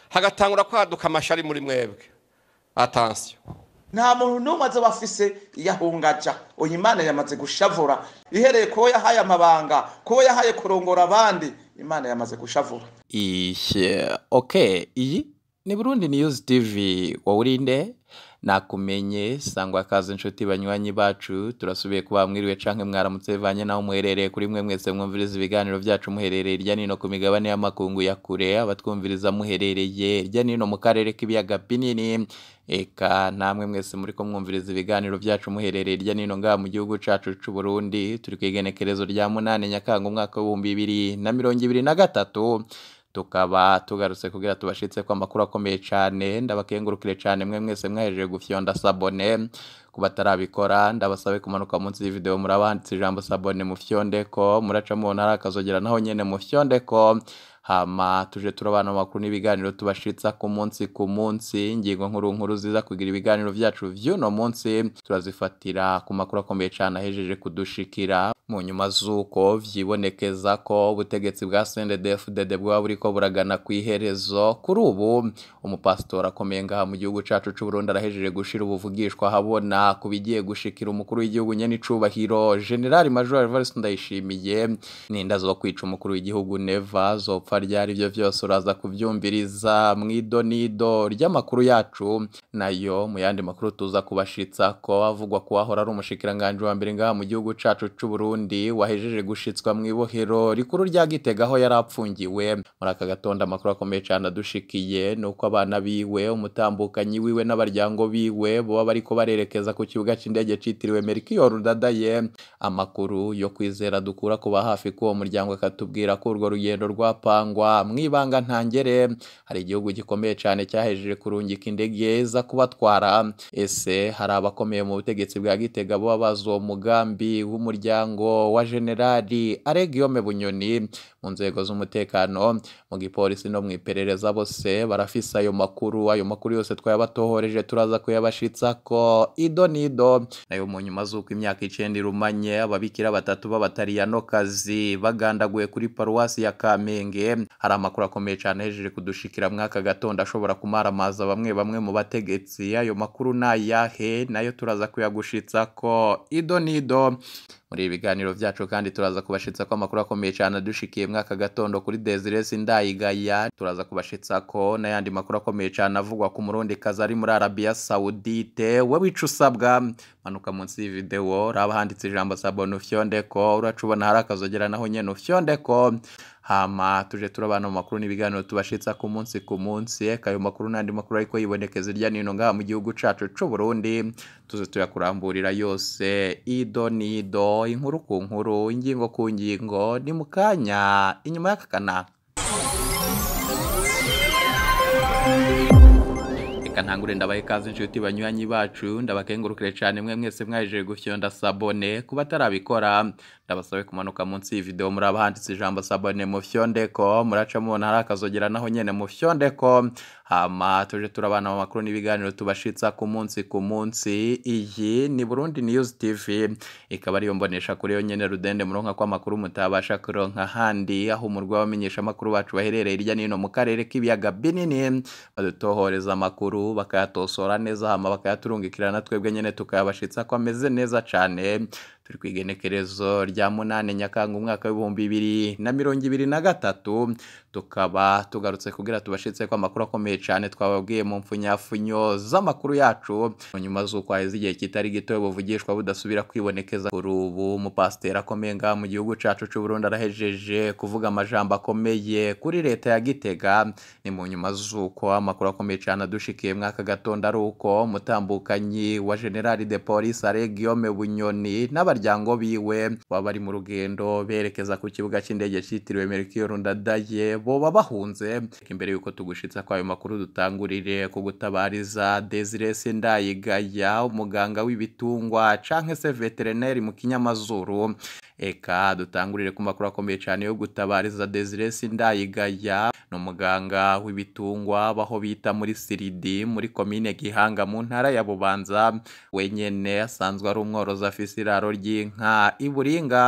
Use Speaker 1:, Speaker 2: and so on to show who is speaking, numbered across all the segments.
Speaker 1: hagatangura kwaduka amashari muri mwebwe atansiyo
Speaker 2: nta muntu n'umwe azoba afise yahungaja uyu imana yamaze gushavura ihereye kuwo yahaye amabanga kuwo yahaye kurongora abandi imana yamaze gushavura
Speaker 3: Ishe, okay, iyi ni Burundi News TV wowe urinde nakumenye sangwa kaze inshuti banywanyi bacu turasubiye kuba mwiriwe canke mwaramutse bivanye naho muherereye kuri mwe mwese mwumviriza ibiganiro vyacu muherereye irya nino ku migabane y'amakungu ya kure abatwumviriza muherereye irya nino mu karere k'ibiyaga binini eka namwe mwese muriko mwumviriza ibiganiro vyacu muherereye irya nino ngaha mu gihugu cacu c'u Burundi turi kw'igenekerezo rya munane nyakanga umwaka w'ibihumbi bibiri na mirongo ibiri na gatatu tukaba tugarutse kugira tubashitse ko amakuru akomeye cyane ndabakengurukire cyane mwe mwese mwahejeje gufyonda sabone ku batarabikora ndabasabe kumanuka munsi y'ivideo murabanditse ijambo sabone mufyondeko muraca mubona hari akazogera naho nyene mufyondeko hama tuje turabana amakuru n'ibiganiro tubashitsa ku munsi ku munsi ingingo nkuru nkuru ziza kugira ibiganiro vyacu vy'uno munsi turazifatira ku makuru akomeye cyane ahejeje kudushikira mu nyuma z'uko vyibonekeza ko ubutegetsi bwa CNDD-FDD bwaba buriko buragana ku iherezo kuri ubu umupasitori akomeye ngaha mu gihugu cacu c'u Burundi arahejeje gushira ubuvugishwa habona ku bigiye gushikira umukuru w'igihugu nyene icubahiro General Major Evariste Ndayishimiye ninda zo kwica umukuru w'igihugu Neva zopfa ryari ivyo vyose uraza kuvyumviriza mw'idonido ry'amakuru yacu nayo mu yandi makuru tuza kubashitsa ko avugwa ko ahora ari umushikiranganje wa mbere ngaha mu gihugu cacu c'u Burundi wahejeje gushitswa mw'ibohero rikuru rya Gitega aho yari apfungiwe muri aka gatondo amakuru akomeye cyane adushikiye nuko abana biwe umutambukanyi wiwe n'abaryango biwe boba bariko barerekeza ku kibuga c'indege citiriwe Melchior Ndadaye amakuru yo kwizera dukura kuba hafi k'uwo muryango akatubwira ko urwo rugendo rwapangwa mw'ibanga ntangere hari igihugu gikomeye cyane cyahejeje kurungika indege za kubatwara ese hari abakomeye mu butegetsi bwa Gitega boba bazi uwo mugambi w'umuryango wa generali Aregiome Bunyoni mu nzego z'umutekano mu gipolisi no mu iperereza bose barafise ayo makuru ayo makuru yose twayabatohoreje turaza kuyabashitsa ko ido nido nayo mu nyuma z'uko imyaka icenda irumanye ababikira batatu b'abatariyanokazi bagandaguye kuri paruwasi ya Kamenge hari amakuru akomeye cyane ahejeje kudushikira mwaka gatondo ashobora kumaramaza bamwe bamwe mu bategetsi ayo makuru nayahe nayo turaza kuyagushitsa ko ido nido muri ibi biganiro vyacu kandi turaza kubashitsa ko amakuru akomeye cyane adushikiye mwaka gatondo kuri Desire Sindayigaya turaza kubashitsa ko n'ayandi makuru akomeye cyane avugwa ku murundi kazi ari muri Arabia Saudite we wica usabwa manuka munsi y'ivideo raba handitse ijambo sabone ufyondeko uracubona hari akazogera naho nyene ufyondeko hama tuje turabana mu makuru n'ibiganiro tubashitsa ku munsi ku munsi kayo makuru n'andi makuru ariko yibonekeza irya nino ngaha mu gihugu cacu c'u Burundi tuze tuyakuramburira yose ido nido inkuru ku nkuru ingingo ku ngingo ni mu kanya inyuma y'akakana reka ntangure ndabahe ikaze inshuti banywanyi bacu ndabakengurukire cyane mwe mwese mwajeje gufyonda sabone kuba atarabikora ndabasabe kumanuka munsi y'ivideo muraba handitse ijambo sabone mufyondeko muraca mubona hari akazogera naho nyene mufyondeko hama tuje turabana mu makuru n'ibiganiro tubashitsa ku munsi ku munsi iyi ni Burundi News TV ikaba ariyo mbonesha kuri yo nyene rudende muronka ko amakuru mutabasha kuronka handi aho umurwa wamenyesha amakuru bacu baherereye irya nino mu karere k'ibiyaga binini badutohoreza amakuru bakayatosora neza hama bakayaturungikira na twebwe nyene tukayabashitsa ko ameze neza cane turi kwigenekerezo rya munane nyakanga umwaka w'ibihumbi bibiri na mirongo ibiri na gatatu tukaba tugarutse kugira tubashitse ko amakuru akomeye cyane twababwiye mu mfunyafunyo z'amakuru yacu nyuma z'uko haheze igihe kitari gito buvugishwa budasubira kwibonekeza kuri ubu umupasiteri akomeye ngaha mu gihugu cacu c'u Burundi arahejeje kuvuga amajambo akomeye kuri leta ya Gitega ni mu nyuma z'uko amakuru akomeye cyane adushikiye mwaka gatondo ari uko umutambukanyi wa generali de police Aregiome Bunyoni n'abaryango biwe baba bari mu rugendo berekeza ku kibuga cy'indege cyitiriwe Melchior Ndadaye boba bahunze imbere yuko tugushitsa kwa ayo makuru dutangurire ku gutabariza Desire Sindayigaya umuganga w'ibitungwa canke se veterinary mu kinyamazuru eka dutangurire ku makuru akomeye cyane yo gutabariza Desire Sindayigaya ni umuganga w'ibitungwa baho bita muri Siridi muri komine Gihanga mu ntara ya Bubanza wenyene asanzwe ari umworozi afise iraro ry'inka iburinga mu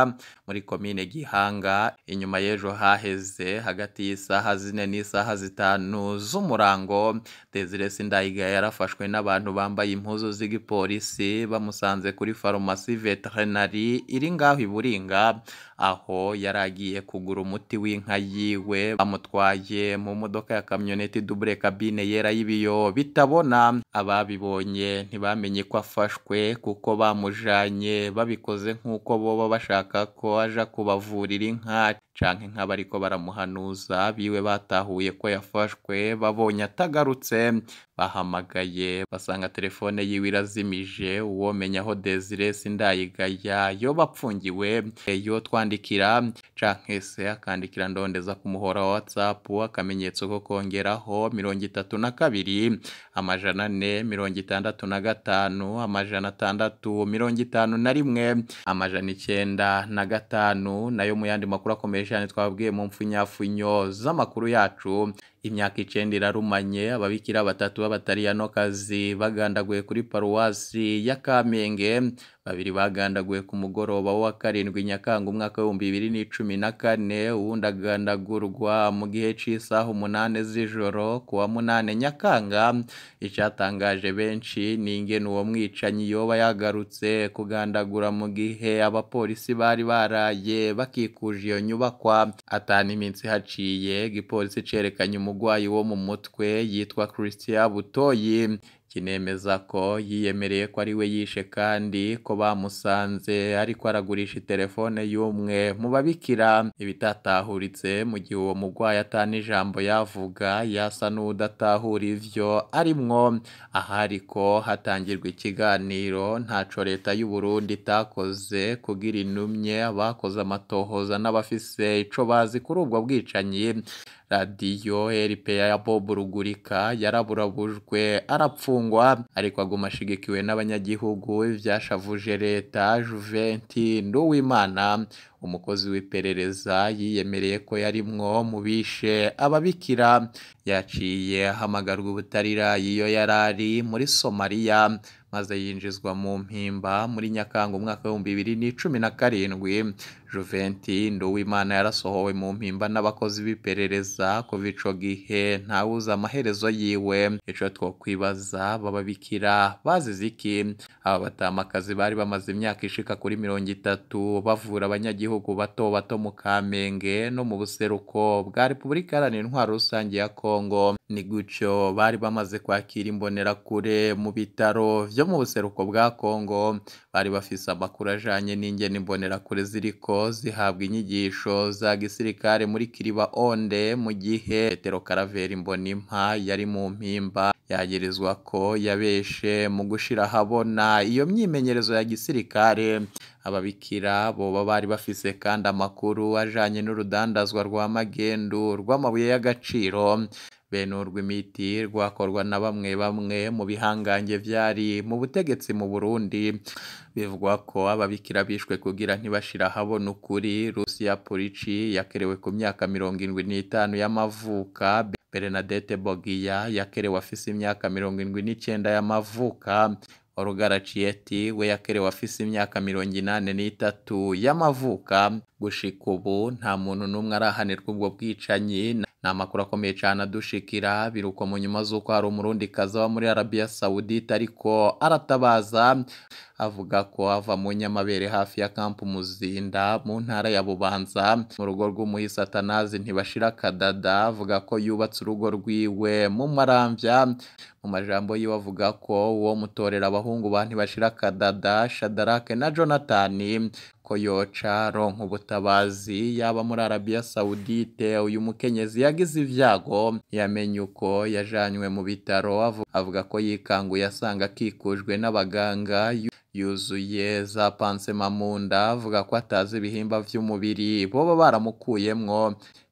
Speaker 3: muri komine Gihanga inyuma y'ejo haheze hagati y'isaha zine n'isaha zitanu z'umurango Desire Sindayiga yarafashwe n'abantu bambaye impuzu z'igipolisi bamusanze kuri farumasi veterinary iri ngaho i Buringa aho yari agiye kugura umuti w'inka yiwe bamutwaye mu modoka ya kamyoneti double cabine yera y'ibiyo bitabona ababibonye ntibamenye ko afashwe kuko bamujanye babikoze nk'uko boba bashaka ko aja kubavurira inka canke inka bariko baramuhanuza biwe batahuye ko yafashwe babonye atagarutse bahamagaye basanga telefone yiwe irazimije uwomenya aho Desire Sindayigaya yoba apfungiwe yo twandikira canke se akandikira ndondeza ku muhora wa WhatsApp akamenyetso ko kongeraho mirongo itatu na kabiri amajana ane mirongo itandatu na gatanu amajana atandatu mirongo itanu na rimwe amajana icenda na gatanu nayo mu yandi makuru akomeye cyane twabwiye mu mfunyafunyo z'amakuru yacu imyaka icenda irarumanye ababikira batatu b'abatariyanokazi bagandaguye kuri paruwasi ya Kamenge babiri bagandaguye ku mugoroba wa karindwi Nyakanga umwaka w'ibihumbi bibiri n'icumi na kane uwundi agandagurwa mu gihe c'isaha umunane z'ijoro ku wa munane Nyakanga icatangaje benshi ni ingene uwo mwicanyi yoba yagarutse kugandagura mu gihe abapolisi bari baraye bakikuje iyo nyubakwa atana iminsi haciye igipolisi cerekanye umugwayi wo mu mutwe yitwa Christian Butoyi kinemeza ko yiyemereye ko ari we yishe kandi ko bamusanze ariko aragurisha telefone y'umwe mu babikira ibitatahuritse mu gihe uwo mugwayi atana ijambo yavuga yasa n'udatahura ivyo arimwo aha ariko hatangirwa ikiganiro ntaco leta y'u Burundi itakoze kugira inumye abakoze amatohoza n'abafise ico bazi kuri ubwo bwicanyi radiyo RPA ya Bob Rugurika yaraburabujwe arapfungwa ariko aguma ashigikiwe n'abanyagihugu ivyashavuje leta Juventi Nduwimana umukozi w'iperereza yiyemereye ko yarimwo mu bishe ababikira yaciye ahamagarwa ubutarira iyo yarari muri Somalia maze yinjizwa mu mpimba muri Nyakanga umwaka w'ibihumbi bibiri n'icumi na karindwi Juventi Nduwimana yarasohowe mu mpimba n'abakozi b'iperereza kuva ico gihe ntawuzi amaherezo yiwe ico twokwibaza bababikira bazize iki aba batamakazi bari bamaze imyaka ishika kuri mirongo itatu bavura abanyagihugu bato bato mu Kamenge no mu buseruko bwa Repubulika Iharanira Intwaro Rusange ya Kongo ni gutyo bari bamaze kwakira imbonerakure mu bitaro vyo mu buseruko bwa Kongo bari bafise amakuru ajanye n'ingene imbonerakure ziriko zihabwa inyigisho za gisirikare muri Kiriba Onde mu gihe Petero Karaveri Mbonimpa yari mu mpimba yagirizwa ko yabeshe mu gushira ahabona iyo myimenyerezo ya gisirikare ababikira boba bari bafise kandi amakuru ajanye n'urudandazwa rwa magendu rw'amabuye y'agaciro bene urw'imiti rwakorwa na bamwe bamwe mu bihangange vyari mu butegetsi mu Burundi bivugwa ko ababikira bishwe kugira ntibashira ahabona ukuri Rusia Purici yakerewe ku myaka mirongo indwi n'itanu y'amavuka Bernadette Bogia yakerewe afise imyaka mirongo indwi n'icenda y'amavuka Olga Cieti we yakerewe afise imyaka mirongo inane n'itatu y'amavuka gushika ubu nta muntu n'umwe arahanirwa ubwo bwicanyi ni amakuru akomeye cyane adushikira biruko mu nyuma z'uko hari umurundi kaza wa muri Arabia Saudite ariko aratabaza avuga ko ava mu nyamabere hafi ya kampu Muzinda mu ntara ya Bubanza mu rugo rw'umuhisi Atanazi ntibashira kadada avuga ko yubatse urugo rwiwe mu maramvya mu majambo yiwe avuga ko uwo mutorera abahungu ba ntibashira kadada Shadarake na Jonathan ko yoca ronka ubutabazi yaba muri Arabia Saudite uyu mukenyezi yagize ivyago yamenye uko yajanywe mu bitaro avuga ko yikanguye asanga akikujwe n'abaganga yuzuye za pansema mu nda avuga ko atazi ibihimba vy'umubiri boba baramukuyemwo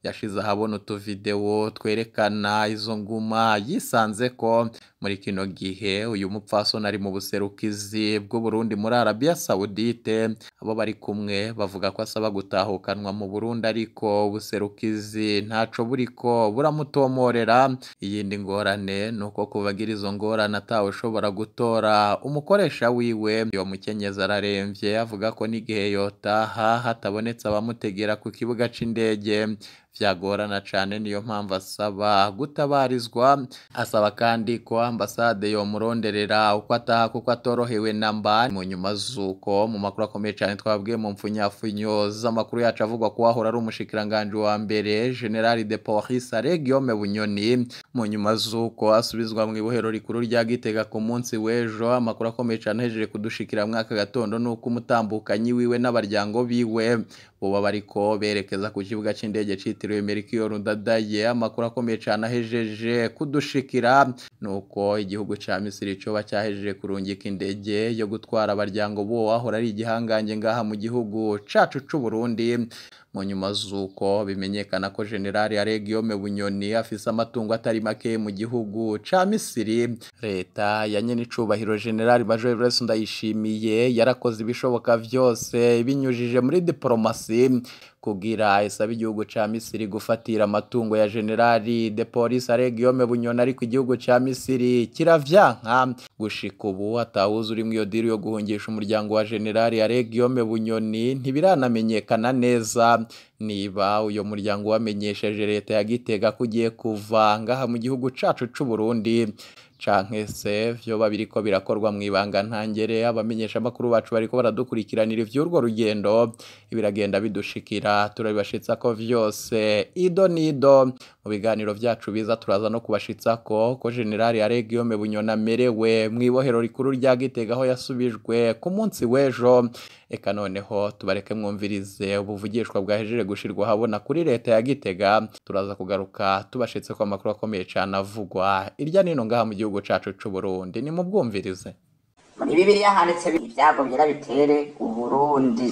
Speaker 3: yashize ahabona utuvidewo twerekana izo nguma yisanze ko muri kino gihe uyu mupfasoni ari mu buserukizi bw'uburundi muri arabiya sawudite abo bari kumwe bavuga ko asaba gutahukanwa mu burundi ariko ubuserukizi ntaco buriko buramutomorera iyindi ngorane ni uko kubagira izo ngorane atawe ushobora gutora umukoresha wiwe uwo mukenyezi araremvye avuga ko n'igihe yotaha hatabonetse abamutegera ku kibuga c'indege vyagorana cane niyo mpamvu asaba gutabarizwa asaba kandi ko ambasade yomuronderera uko ataha kuko atorohewe namba mu nyuma z'uko mu makuru akomeye cane twabwiye mu mpfunyafunyo z'amakuru yacu avugwa ko wahora ari umushikiranganji wa mbere generali de police Guillaume Bunyoni mu nyuma z'uko asubizwa mu ibohero rikuru rya Gitega ku munsi w'ejo amakuru akomeye cane ahejeje kudushikira mwaka gatondo nuko umutambukanyi wiwe n'abaryango biwe boba bariko berekeza ku kibuga c'indege citiriwe Melchior Ndadaye amakuru akomeye cane ahejeje kudushikira nuko igihugu ca Misiri coba cyahejeje kurungika indege yo gutwara abaryango bo wahora ari igihangange ngaha mu gihugu cacu c'u Burundi mu nyuma z'uko bimenyekana ko generali Guillaume Bunyoni afise amatungo atari make mu gihugu ca Misiri leta ya nyenicubahiro generali Major Grace Ndayishimiye yarakoze ibishoboka vyose binyujije muri diplomasi kugira isaba igihugu ca Misiri gufatira amatungo ya generali de police Guillaume Bunyoni ariko igihugu ca Misiri kiravyanka gushika ubu atawuzi urimwo iyo diri yo guhungisha umuryango wa generali Guillaume Bunyoni ntibiranamenyekana neza niba uyo muryango wamenyesheje leta ya Gitega ko ugiye kuva ngaha mu gihugu cacu c'u Burundi canke se vyoba biriko birakorwa mu ibanga ntangere abamenyesha amakuru bacu bariko baradukurikiranira ivy'urwo rugendo biragenda bidushikira turabibashitsa ko vyose ido nido mu biganiro vyacu biza turaza no kubashitsa ko ko generali Guillaume Bunyoni amerewe mu ibohero rikuru rya Gitega aho yasubijwe ku munsi w'ejo eka noneho tubareke mwumvirize ubuvugishwa bwahejeje gushirwa habona kuri leta ya Gitega turaza kugaruka tubashitse ko amakuru akomeye cane avugwa irya nino ngaha mu gihugu cacu c'u Burundi ni mu bwumvirize
Speaker 4: muri bibiliya handitse ibyago byera bitere uburundi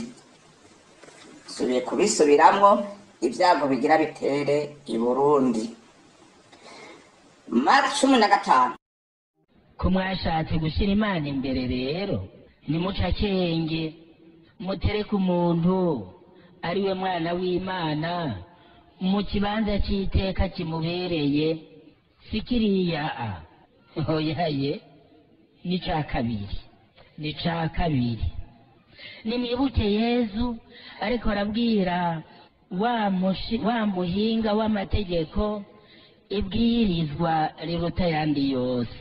Speaker 4: subiye kubisubiramwo ibyago bigira bitere i burundi mari cumi na gatanu
Speaker 5: ko mwashatse gushyira imana imbere rero nimuca akenge mutereke umuntu ari we mwana w'imana mu kibanza cy'iteka kimubereye si kiriya a hoyaye ni ca kabiri ni ca kabiri nimwibuke yezu ariko arabwira wa mushi- wa muhinga w'amategeko ibwirizwa riruta ayandi yose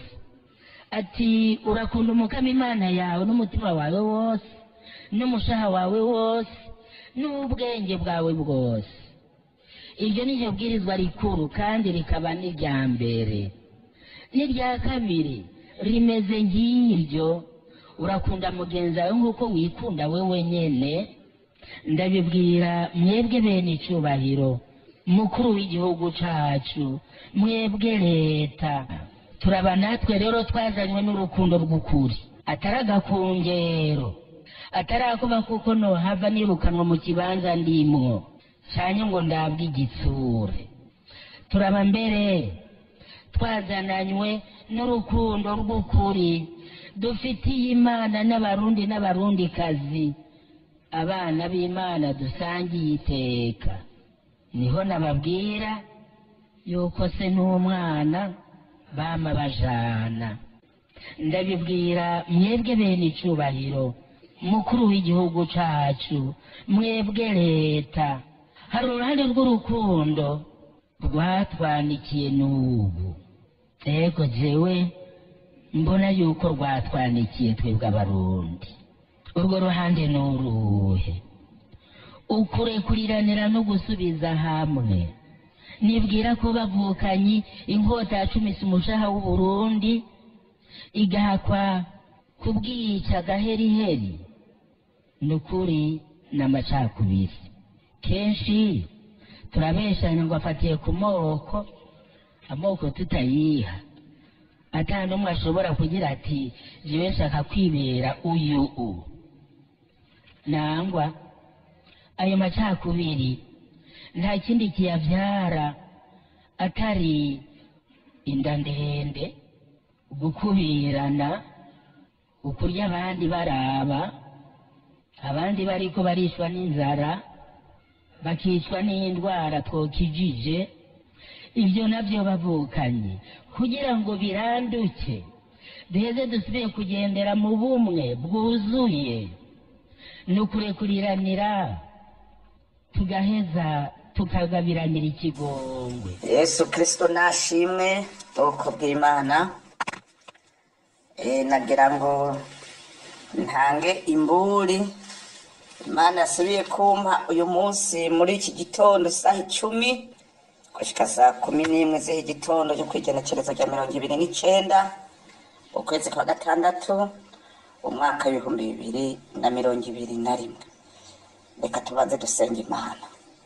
Speaker 5: ati urakunda umukama imana yawe n'umutima wawe wose n'umushaha wawe wose n'ubwenge bwawe bwose iryo ni ryo bwirizwa rikuru kandi rikaba n'irya mbere n'irya kabiri rimeze nk'iryo urakunda mugenzi wawe nk'uko wikunda we wenyine ndabibwira mwebwe bene icyubahiro mukuru w'igihugu cyacu mwebwe leta turaba natwe rero twazanywe n'urukundo rw'ukuri atari agakungero atari akuba kuko nohava nirukanwa mu kibanza ndimwo cyane ngo ndabwe igitsure turaba mbere twazananywe n'urukundo rw'ukuri dufitiye imana n'abarundi n'abarundikazi abana b'imana dusangiye iteka niho nababwira yuko se n'umwana bama bajana ndabibwira mwebwe bene icyubahiro mukuru w'igihugu cyacu mwebwe leta hari uruhande rw'urukundo rwatwandikiye n'ubu ego jewe mbona yuko rwatwandikiye twebwe abarundi urwo ruhande ni uruhe ukurekuriranira no gusubiza hamwe nibwira ko bavukanyi inkota yacumise umushaha w'uburundi igahakwa kubwica agaheriheri ni ukuri ni amacakubiri kenshi turabeshanya ngo afatiye ku moko amoko tutayiha ata n'umwe ashobora kugira ati jewe nshaka kwibera uyu u nangwa ayo macakubiri nta kindi kiyabyara atari inda ndende gukubirana ukurya abandi baraba abandi bariko barishwa n'inzara bakicwa n'indwara twokijije ibyo nabyo bavukanye kugira ngo biranduke duheze dusubire kugendera mu bumwe bwuzuye ni ukurekuriranira tugaheza tukagabiranira ikigongwe
Speaker 4: yesu kirisito nashimwe ubwoko bw'imana Eh, nagira ngo ntange imburi imana yasubiye kumpa uyu munsi muri iki gitondo isaha icumi gushika saa kumi n'imwe z'iki gitondo cyo kwigenekerezo rya mirongo ibiri n'icenda ukwezi kwa gatandatu umwaka w'ibihumbi bibiri na mirongo ibiri na rimwe reka tubanze dusenga imana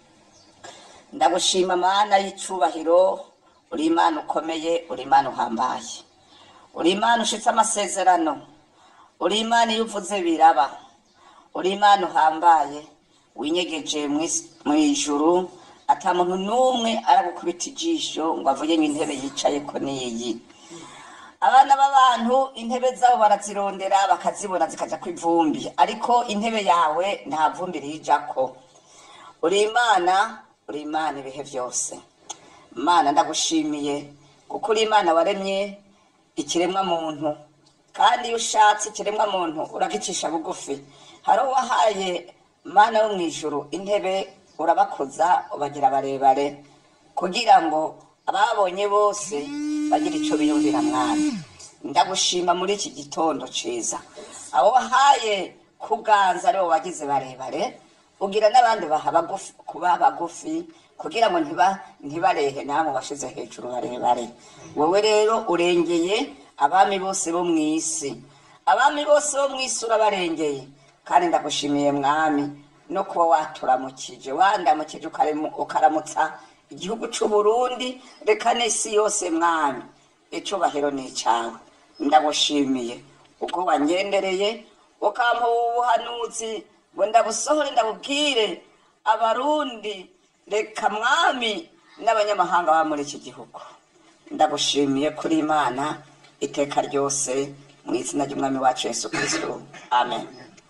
Speaker 4: ndagushima mana y'icubahiro uri imana ukomeye uri imana uhambaye uri imana ushitse amasezerano uri imana iyo uvuze biraba uri imana uhambaye winyegeje mw'is- mw'ijuru ata muntu n'umwe aragukubita ijisho ngo avuge ngo intebe yicayeko niyi abana b'abantu intebe zabo barazirondera bakazibona zikaja ku ivumbi ariko intebe yawe nta vumbi rijako uri imana uri imana ibihe byose mana ndagushimiye kuko uri imana waremye ikiremwa muntu kandi iyo ushatse ikiremwa muntu uragicisha bugufi hari uwahaye mana yo mu ijuru intebe urabakoza ubagira barebare kugira ngo ababonye bose bagire icyo biyumvira mwana ndagushima muri iki gitondo ciza abo wahaye kuganza aribo wagize barebare ugira n'abandi baha bagufi kuba bagufi kugira ngo ntiba ntibarehe namwe bashize hejuru barebare wowe rero urengeye abami bose bo mu isi abami bose bo mu isi urabarengeye kandi ndagushimiye mwami no kuba waturamukije wandamukije ukaremu- ukaramutsa igihugu c'u Burundi reka n'isi yose mwami icubahiro ni icawe ndagushimiye uko wangendereye ukampa ubuhanuzi ngo ndabusohore ndabubwire abarundi reka mwami n'abanyamahanga baba muri iki gihugu ndagushimiye kuri imana iteka ryose mu izina ry'umwami wacu yesu kristo amen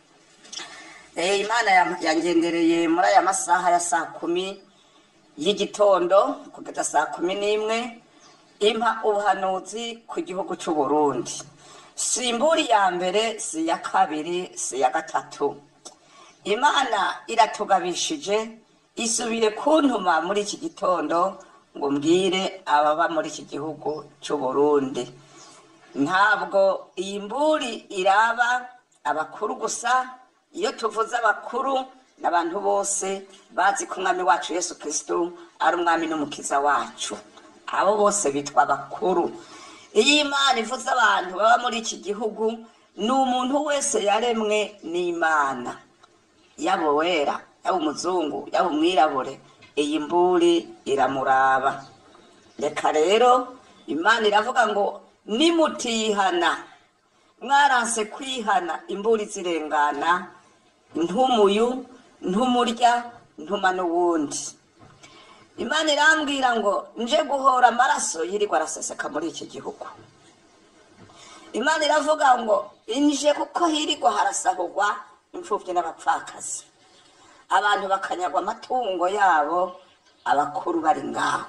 Speaker 4: Eh, imana ya- yangendereye muri aya masaha ya saa kumi y'igitondo kugeza saa kumi n'imwe impa ubuhanuzi ku gihugu c'u Burundi si imburi ya mbere si iya kabiri si iya gatatu imana iratugabishije isubiye kuntuma muri iki gitondo ngo mbwire ababa muri iki gihugu c'u Burundi ntabwo iyi mburi iraba abakuru gusa iyo tuvuze abakuru n'abantu bose bazi ko umwami wacu yesu kristo ari umwami n'umukiza wacu abo bose bitwa abakuru iyo imana ivuze abantu baba muri iki gihugu ni umuntu wese yaremwe n'imana yaba uwera yaba umuzungu yaba umwirabure iyi mburi iramuraba reka rero imana iravuga ngo nimutihana mwaranse kwihana imburi zirengana ntumuyu ntumurya ntuma n'uwundi imana irambwira ngo nje guhora amaraso yirirwa araseseka muri iki gihugu imana iravuga ngo inje kuko hirirwa harasahurwa imfubyi n'abapfakazi abantu bakanyagwa amatungo yabo abakuru bari ngaho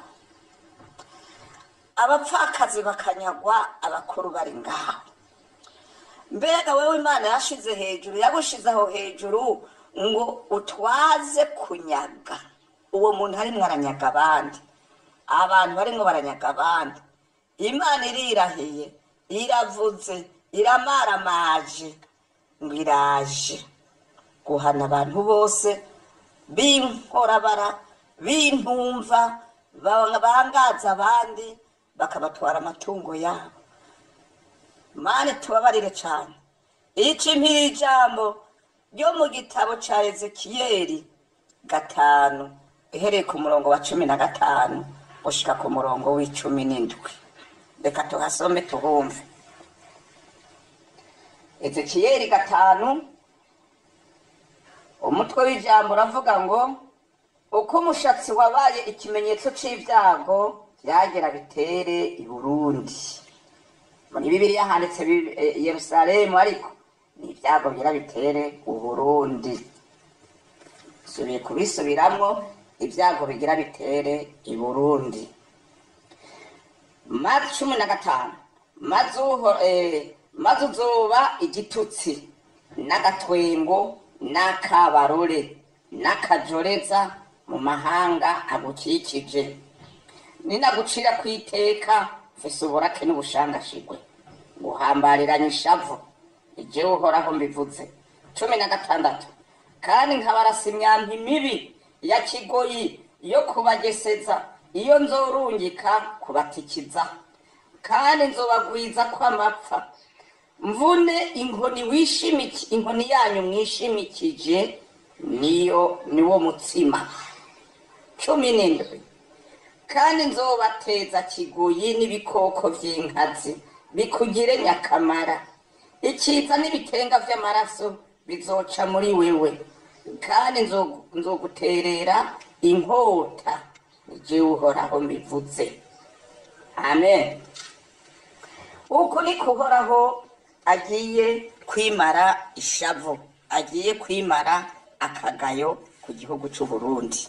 Speaker 4: abapfakazi bakanyagwa abakuru bari ngaho mbega wewe imana yashize hejuru yagushize aho hejuru ngo utwaze kunyaga uwo muntu arimwo aranyaga abandi abantu barimwo baranyaga abandi imana irirahiye iravuze iramaramaje ngo iraje guhana abantu bose b'inkorabara b'intumva ba- bangaza abandi bakabatwara amatungo yabo mani tubabarire cyane ica impiri ijambo ryo mu gitabo ca ezekiyeli gatanu uhereye ku murongo wa cumi na gatanu gushika ku murongo w'icumi n'indwi reka tuhasome tuhumve ezekiyeli gatanu umutwe w'ijambo uravuga ngo uko umushatsi wabaye ikimenyetso c'ibyago byagera bitere i burundi muri bibiliya handitse Bi- eh, yerusalemu ariko ni ibyago bigira bitere u burundi subiye kubisubiramwo ibyago bigira bitere i burundi mazi cumi na gatanu maze uho- eh, maze uzoba igitutsi n'agatwengo n'akabarore n'akajoreza mu mahanga agukikije ninagucira ku iteka mfise uburake n'ubushangashigwe guhambariranya ishavu ijewe uhoraho mbivuze cumi na gatandatu kandi nkabarasa imyampi mibi ya kigoyi yo kubageseza iyo nzorungika kubatikiza kandi nzobagwiza kw'amapfa mvune inkoni wishimiki inkoni yanyu mwishimikije niyo niwo mutsima cumi n'indwi kandi nzobateza kigoyi n'ibikoko vy'inkazi bikugire nyakamara ikiza n'ibitenga vy'amaraso bizoca muri wewe kandi nzo- nzoguterera inkota jewe uhoraho mbivuze amen uku niko uhoraho agiye kwimara ishavu agiye kwimara akagayo ku gihugu c'u Burundi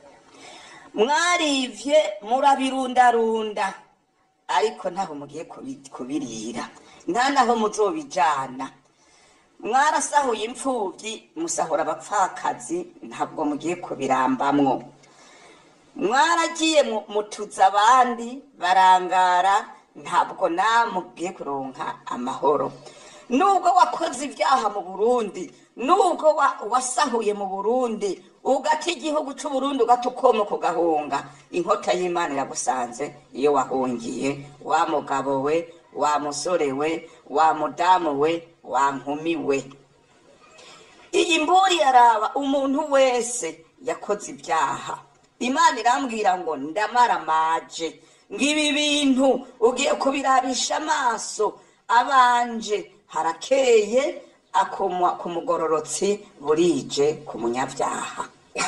Speaker 4: mwarivye murabirundarunda ariko ntaho mugiye kubi- kubirira nta naho muzobijana mwarasahuye imfuvyi musahura abapfakazi ntabwo mugiye kubirambamwo mwaragiye mu- mutuza abandi barangara ntabwo namugiye kuronka amahoro nubwo wakoze ibyaha mu burundi nubwo wa- wasahuye mu burundi ugata igihugu c'uburundi ugata ukoma kugahunga inkota y'imana iragusanze iyo wahungiye wa mugabo we wa musore we wa mudamu we wa nkumi we iyi mburi yaraba umuntu wese yakoze ibyaha imana irambwira ngo ndamaramaje ngo ibi bintu ugiye kubirabisha amaso abanje harakeye akumwa ku mugororotsi burije ku munyabyaha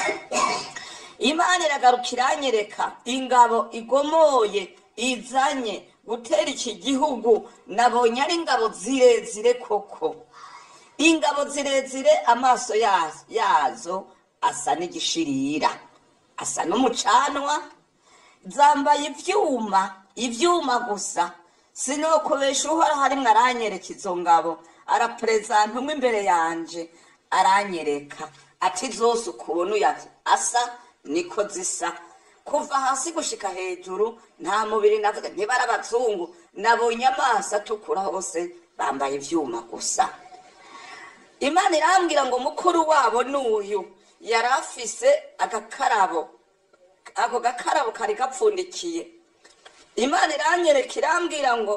Speaker 4: imana iragaruka iranyereka ingabo igomoye izanye gutera iki gihugu nabonye ari ingabo zirezire koko ingabo zirezire amaso yazo, yazo asa n'igishirira asa n'umucanwa zambaye ivyuma ivyuma gusa sinokubesha uhoraho arimwo aranyereka izo ngabo araperezanta umwe imbere yanje aranyereka ati zose ukuntu ya- asa niko zisa kuva hasi gushika hejuru nta mubiri navuga ntibari abazungu nabonye amaso atukura hose bambaye ivyuma gusa imana irambwira ngo mukuru wabo n'uyu yari afise agakarabo ako gakarabo kari gapfundikiye imana iranyereka irambwira ngo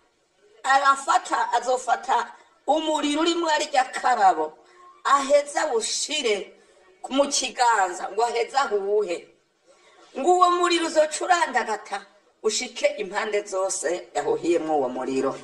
Speaker 4: arafata azofata umuriro urimwo arya karabo aheza awushire mu kiganza ngo aheze ahuhe ngo uwo muriro uzoca urandagata ushike impande zose yahuhiyemwo uwo muriro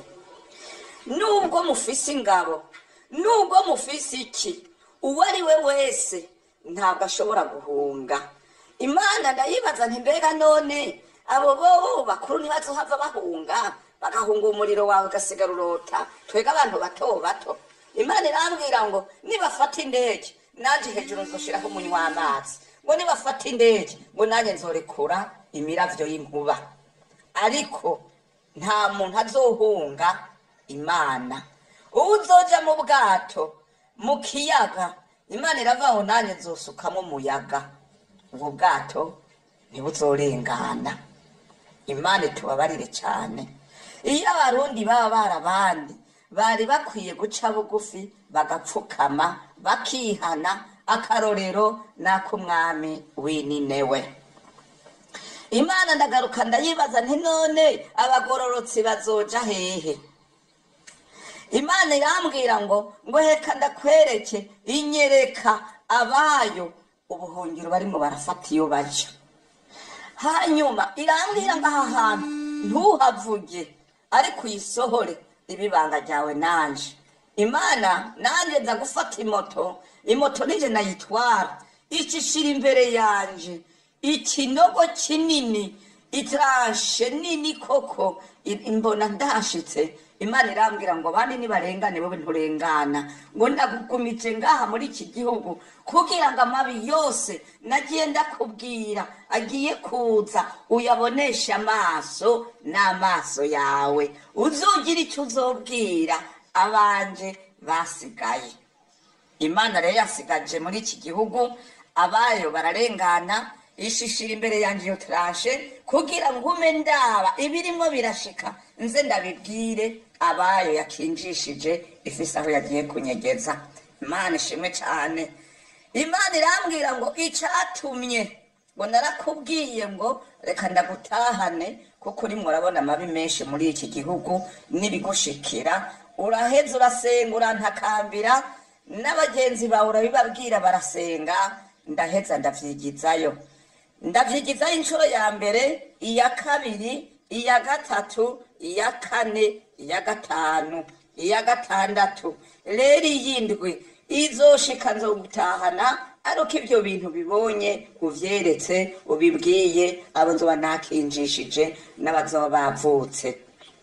Speaker 4: nubwo mufise ingabo nubwo mufise iki uwo ari we wese ntabwo ashobora guhunga imana ndayibaza nti mbega none abo bo bakuru ntibazohava bahunga bagahunga umuriro wawe ugasigara urota twega abantu bato bato imana irambwira ngo nibafata indege nanje hejuru nzoshiraho umunywa w'amazi ngo nibafata indege ngo nanjye nzorekura imiravyo y'inkuba ariko nta muntu azohunga imana uwo uzoja mu bwato mu kiyaga imana iravuga ngo nanjye nzosukamo umuyaga ubwo bwato ntibuzorengana imana itubabarire cyane iyo abarundi baba barabandi bari bakwiye guca bugufi bagapfukama bakihana akarorero n'ak'umwami w'ininewe imana ndagaruka ndayibaza nti none abagororotsi bazoja hehe imana irambwira ngo ngo heka ndakwereke inyereka abayo ubuhungiro barimo barafata iyo baja hanyuma irambwira ngo aha hantu ntuhavuge ariko uyisohore ibibanga ryawe nanje imana nanjye nza gufata imoto imoto nije nayitwara icishira imbere yanje ikinogo kinini itarashe nini koko i- imbona ndashitse imana irambwira ngo bandi nibarengane wowe nturengana ngo ndagugumije ngaha muri iki gihugu kugira ngo amabi yose nagiye ndakubwira agiye kuza uyaboneshe amaso n'amaso yawe uzogira icyo uzobwira abanje basigaye imana rero yasigaje muri iki gihugu abayo bararengana ishishira imbere yanjye iyo turashe kugira ngo ume ndaba ibirimo birashika nze ndabibwire abayo yakinjishije ifise aho yagiye kunyegeza imana ishimwe cyane imana irambwira ngo icatumye ngo narakubwiye ngo reka ndagutahane kuko urimo urabona amabi menshi muri iki gihugu n'ibigushikira uraheza urasenga urantakambira n'abagenzi bawe urabibabwira barasenga ndaheza ndavyigizayo ndavyigizayo inshuro ya mbere iya kabiri iya gatatu iya kane iya gatanu iya gatandatu rero iyindwi izoshika nzogutahana ariko ibyo bintu bibonye uvyeretse ubibwiye abo nzoba nakinjishije n'abazoba bavutse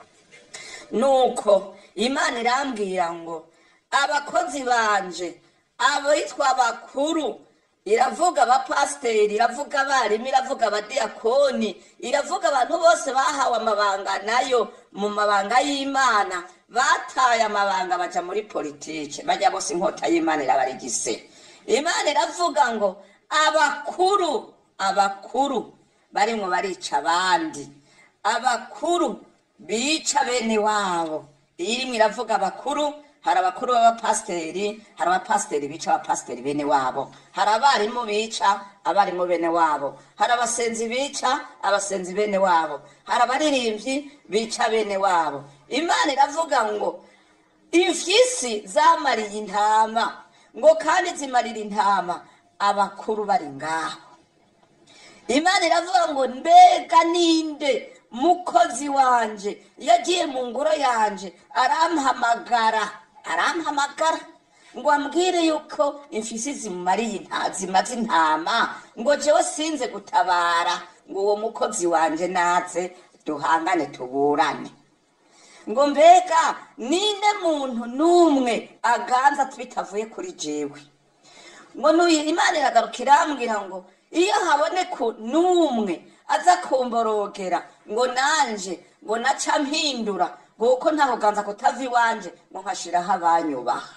Speaker 4: nuko imana irambwira ngo abakozi banje abitwa bakuru iravuga abapasiteri iravuga abarimu iravuga abadiyakoni iravuga abantu bose bahawe amabanga nayo mu mabanga y'imana bataye amabanga baja muri politike bajya bose inkota y'imana irabarigise imana iravuga ngo abakuru abakuru barimwo barica abandi abakuru bica bene wabo irimwe iravuga abakuru hari abakuru b'abapasiteri hari abapasiteri bica abapasiteri bene wabo hari abarimu bica abarimu bene wabo hari abasenzi bica abasenzi bene wabo hari abaririmbyi bica bene wabo imana iravuga ngo imfyisi zamariye intama ngo kandi zimarira intama abakuru bari ngaho imana iravuga ngo mbega ninde mukozi wanje yagiye mu ngoro yanje arampamagara arampamagara ngo ambwire yuko imfisi zimariye inta- zimaze intama ngo jewe sinze gutabara ngo uwo mukozi wanje naze duhangane tuburane ngo mbega ninde muntu n'umwe aganza bitavuye kuri jewe ngo nuyi imana iragaruka irambwira ngo iyo haboneka n'umwe aza kumborogera ngo nanje ngo naca mpindura ngo kuko ntaho ganza kutava iwanje ngo nkashiraho abanyubaha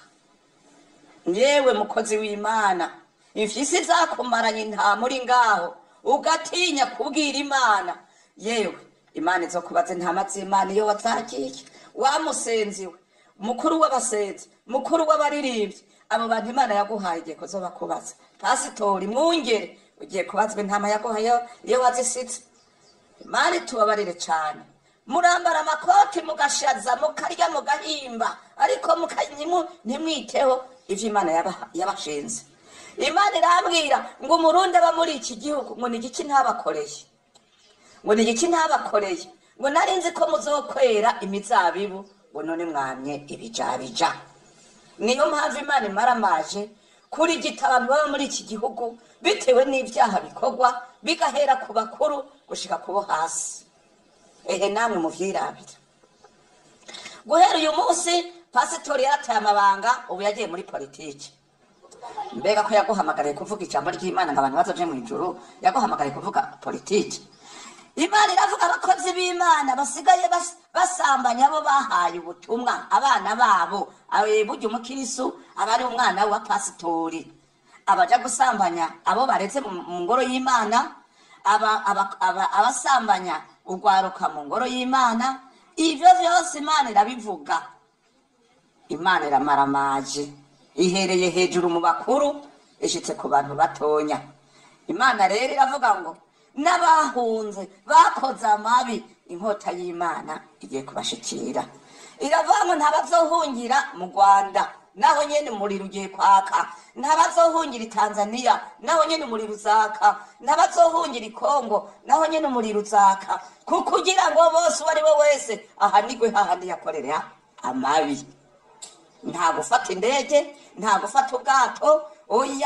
Speaker 4: yewe mukozi w'imana imfyisi zakumaranye intama uri ngaho ugatinya kubwira imana yewe imana izo kubaza intama z'imana iyo wazagiye wamusenzi we mukuru w'abasenzi mukuru w'abaririmbyi abo bantu imana yaguhaye igihe kuzoba kubaza pasitori mwungere ugiye kubazwa intama yaguhaye iyo wazisitse imana itubabarire cyane murambara amakoti mugashaza mukarya mugahimba ariko mukanyimu ntimwiteho ivyo imana yaba- yabashinze imana irambwira ngo umurundi aba muri iki gihugu ngo ni igiki ntabakoreye ngo ni igiki ntabakoreye ngo nari nzi ko muzokwera imizabibu ngo none mwamye ibijabija niyo mpamvu imana imaramaje kuri gita abantu baba muri iki gihugu bitewe n'ibyaha bikorwa bigahera ku bakuru gushika ku bo hasi ehe namwe muvyirabira guhera uyu munsi pasitori yarataye amabanga ubu yagiye muri politiki mbega ko yaguhamagariye kuvuga ijambo ry'imana ngo abantu bazoje mu ijuru yaguhamagariye kuvuga politiki imana iravuga abakozi b'imana basigaye bas- basambanya abo bahaye ubutumwa abana babo abe burya umukirisu aba ari umwana wa pasitori abaja gusambanya abo baretse mu mu ngoro y'imana aba- aba- aba- abasambanya urwaruka mu ngoro y'imana ivyo vyose imana irabivuga imana iramaramaje ihereye hejuru mu bakuru ishitse ku bantu batonya imana rero iravuga ngo n'abahunze bakoze amabi inkota y'imana igiye kubashikira iravuga ngo ntabazohungira mu rwanda naho nyene umuriro ugiye kwaka ntabazohungira i tanzania naho nyene umuriro uzaka ntabazohungira i kongo naho nyene umuriro uzaka ku- kugira ngo bose uwo ari we wese ahanigwe hahandi yakorera amabi nta gufata indege nta gufata ubwato oya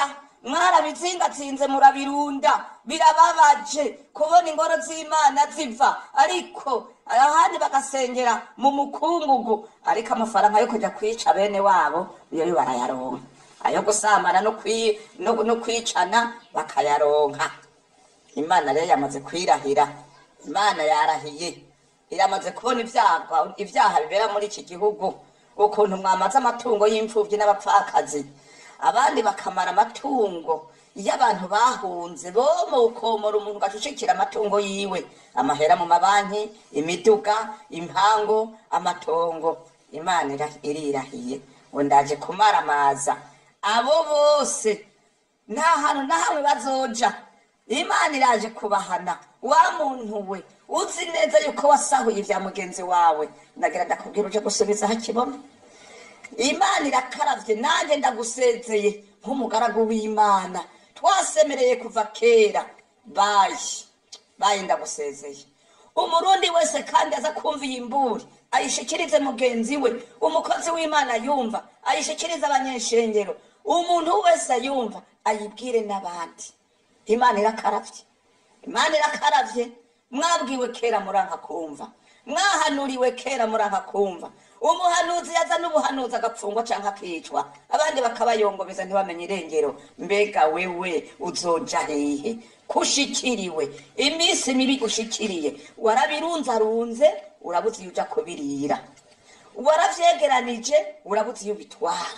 Speaker 4: mwarabizingatsinze murabirunda birababaje kubona ingoro z'imana ziva ariko ahandi bagasengera mu mukungugu ariko amafaranga yo kujya kwica bene wabo yo yo barayaronka ayo gusambana no kwi- no- no kwicana bakayaronka imana rero yamaze kwirahira imana yarahiye iramaze kubona ibyaha ibyaha bibera muri iki gihugu ukuntu mwamaze amatungo y'imfubyi n'abapfakazi abandi bakamara amatungo iyo abantu bahunze bo mu komora umuntu gacucikira amatungo yiwe amahera mu mabanki imiduga impango amatongo imana ira- irirahiye ngo ndaje kumaramaza abo bose nta hantu na hamwe bazoja imana iraje kubahana wa muntu we uzi neza yuko wasahuye ibya mugenzi wawe ndagira ndakubwira uje gusubiza aho kibona imana irakaravye nanjye ndagusezeye nk'umugaragu w'imana twasemereye kuva kera bayi bayi ndagusezeye umurundi wese kandi aza kumva iyi mburi ayishikirize mugenzi we umukozi w'imana yumva ayishikirize abanyeshengero umuntu wese ayumva ayibwire n'abandi imana irakaravye imana irakaravye mwabwiwe kera muranka kumva mwahanuriwe kera muranka kumva umuhanuzi yaza n'ubuhanuzi agapfungwa canke akicwa abandi bakabayongobeza ntibamenye irengero mbega wewe uzoja hehe kushikiriwe iminsi mibi gushikiriye warabirunzarunze urabuze iyo uja kubirira waravyegeranije urabuze iyo ubitwara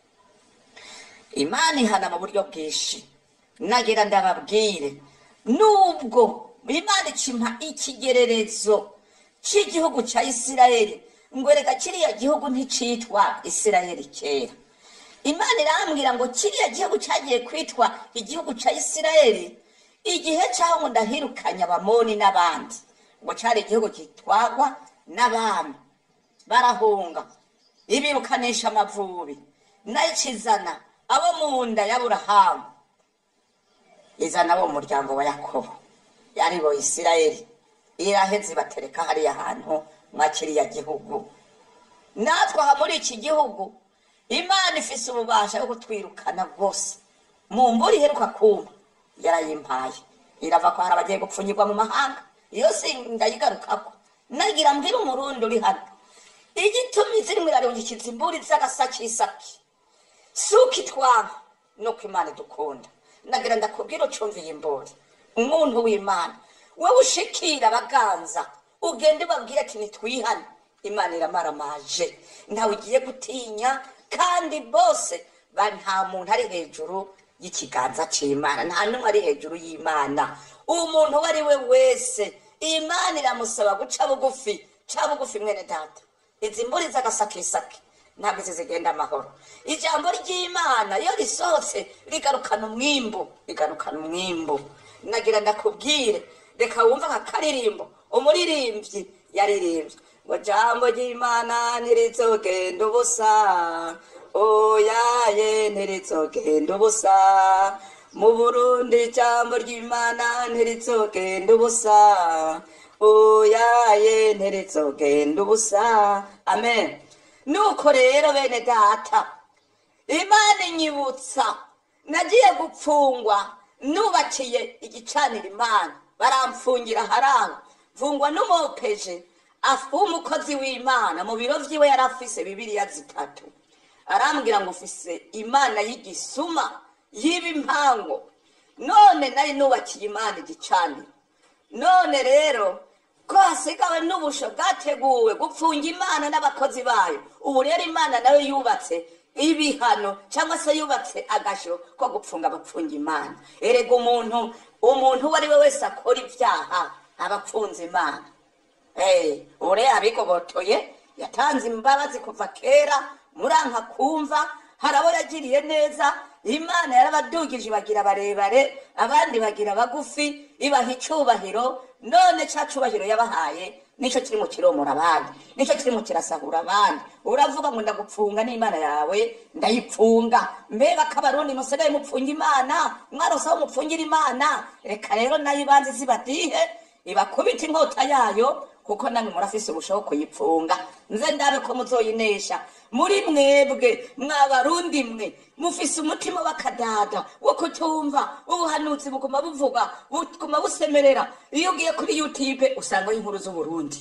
Speaker 4: imana ihana mu buryo bwinshi nagira ndababwire nubwo imana ikimpa ikigererezo cy'igihugu cya isirayeli ngo reka kiriya gihugu nticitwa isirayeli kera imana irambwira ngo kiriya gihugu cyagiye kwitwa igihugu cya isirayeli igihe cyaho ngo ndahirukanye abamoni n'abandi ngo cyari igihugu gitwagwa n'abami barahunga ibirukanisha amavubi nayo ikizana abo mu nda y'aburahamu izana abo mu muryango wa yakobo yari bo isirayeli iraheze ibatereka hariya hantu mwa kiriya gihugu natwe aha muri iki gihugu imana ifise ububasha bwo kutwirukana bwose mu mbura iheruka kuma yarayimpaye irava ko hari abagiye gupfunyirwa mu mahanga iyo si ndayigarukako nagira mbwira umurundi uri hano igituma izirimo irarungikiza imburi z'agasakisaki suko itwara nuko imana idukunda nagira ndakubwira ucumviye imburi umuntu w'imana wowe ushikira abaganza ugende ubabwire ati nitwihane imana iramaramaje ntawe ugiye gutinya kandi bose ba- nta muntu ari hejuru y'ikiganza cy'imana nta n'umwe ari hejuru y'imana umuntu uwo ari we wese imana iramusaba guca bugufi ca bugufi mwene data izi mburi z'agasakisaki ntabwo izi zigenda amahoro ijambo ry'imana iyo risohotse rigarukana umwimbu rigarukana umwimbu nagira ndakubwire reka wumve aka karirimbo umuririmbyi yaririmbye ngo jambo ry'imana ntirizogenda ubusa oyaye ntirizogenda ubusa mu burundi ijambo ry'imana ntirizogenda ubusa oyaye ntirizogenda ubusa amen nuko rero bene data imana inyibutsa nagiye gupfungwa nubakiye igicaniro imana baramfungira haraho mfungwa n'umupeje afu w'umukozi w'imana mu biro vyiwe yari afise bibiriya zitatu arambwira ngo ufise imana y'igisuma yiba impango none nari nubakiye imana igicaniro none rero ko hasigawe n'ubusho bwateguwe gupfunga imana n'abakozi bayo ubu rero imana nayo yubatse ibihano cyangwa se yubatse agasho ko gupfunga abapfunga imana erega umuntu umuntu uwo ari we wese akora ibyaha aba apfunze imana Eh, ure abigobotoye yatanze imbabazi kuva kera muranka kumva hari abo yagiriye neza imana yarabadugije bagira barebare abandi bagira bagufi ibaha icubahiro none ca cubahiro yabahaye nico kiri mu kiromora abandi nico kiri mu kirasahura abandi uravuga ngo ndagupfunga n'imana yawe ndayipfunga mbe bakabarundi musigaye mupfunga imana mwarose aho mupfungira imana reka rero nayo ibanze zibadihe ibakubita inkota yayo kuko namwe murafise ubushobo kuyipfunga nze ndabe ko muzoyinesha muri mwebwe mwabarundi mwe mufise umutima w'akadada wo kutumva ubuhanuzi buguma buvuga buguma busemerera iyo ugiye kuri youtube usangaho inkuru z'uburundi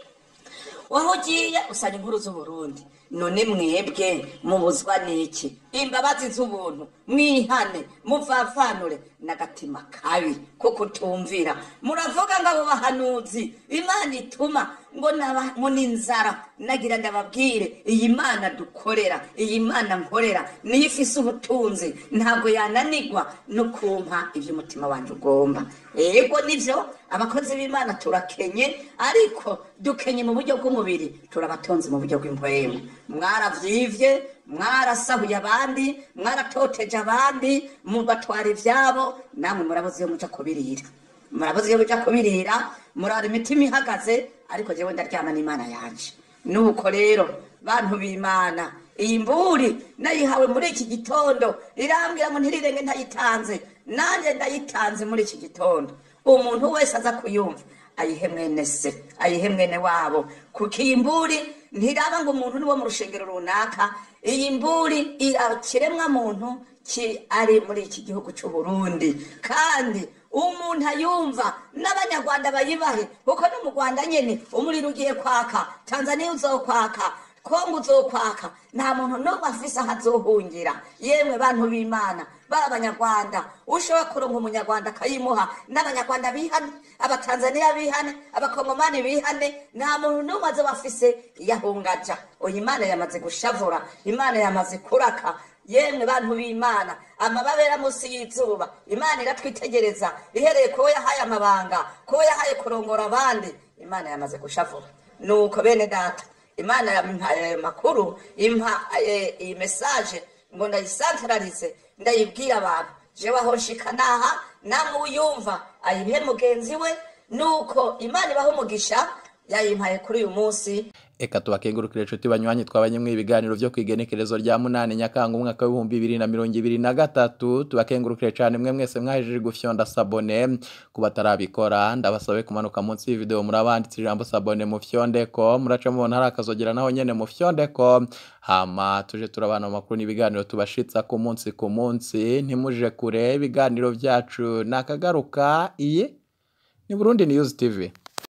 Speaker 4: waho ugiye usanga inkuru z'uburundi none mwebwe mubuzwa n'iki imbabazi z'ubuntu mwihane muvavanure n'agatima kabi ko kutumvira muravuga ngo abo bahanuzi imana ituma ngo naba- ngo ni inzara nagira ndababwire iyi mana dukorera iyi mana nkorera niyo ifise ubutunzi ntabwo yananigwa no kumpa ibyo umutima wanjye ugomba yego nivyo abakozi b'imana turakenye ariko dukenye mu buryo bw'umubiri turabatonze mu buryo bw'impwemu mwaravyivye mwarasahuye abandi mwaratoteje abandi mubatwara ivyabo namwe murabuze iyo muja kubirira murabuze iyo muja kubirira murara imitima ihagaze ariko jewe ndaryama n'imana yanje nuko rero bantu b'imana iyi mburi nayihawe muri iki gitondo irambwira ngo ntirirenge ntayitanze nanjye ndayitanze muri iki gitondo umuntu wese aza kuyumva ayihe mwene se ayihe mwene wabo kuko iyi mburi ntiraba ngo umuntu ni wo mu rushengero runaka iyi mburi ikiremwa muntu ki ari muri iki gihugu cy'u Burundi kandi umuntu ayumva n'abanyarwanda bayibahe kuko no mu rwanda nyine umuriro ugiye kwaka tanzaniya uzokwaka kongo uzokwaka nta muntu n'umwe afise aho azohungira yemwe bantu b'imana baba abanyarwanda ushobora kuronka umunyarwanda akayimuha n'abanyarwanda bihane abatanzaniya bihane abakongomani bihane nta muntu n'umwe azoba afise yahungaja oya imana yamaze gushavura imana yamaze kuraka yemwe bantu b'imana amababera munsi y'izuba imana iratwitegereza ihereye kuwo yahaye amabanga kuwo yahaye kurongora abandi imana yamaze gushavura nuko bene data imana yampaye ayo makuru impa eh, iyi mesaje ngo ndayisantararize ndayibwira abantu jewe aho nshika naha namwe uyumva ayibihe mugenzi we nuko imana ibaha umugisha yayimpaye kuri uyu munsi
Speaker 3: Eka tubakengurukire inshuti banywanyi twabanye mu ibiganiro byo kwigenekerezo rya munani nyakanga umwaka w'ibihumbi bibiri na mirongo ibiri na gatatu tubakengurukire cyane mwe mwese mwahejeje gufyonda sabone ku batarabikora ndabasabe kumanuka munsi y'ivideo murabanditse ijambo sabone mu fyondeko muraca mubona hari akazogera naho nyene mu fyondeko hama tuje turabana mu makuru n'ibiganiro tubashitsa ku munsi ku munsi ntimuje kure ibiganiro byacu nakagaruka iyi ni Burundi News TV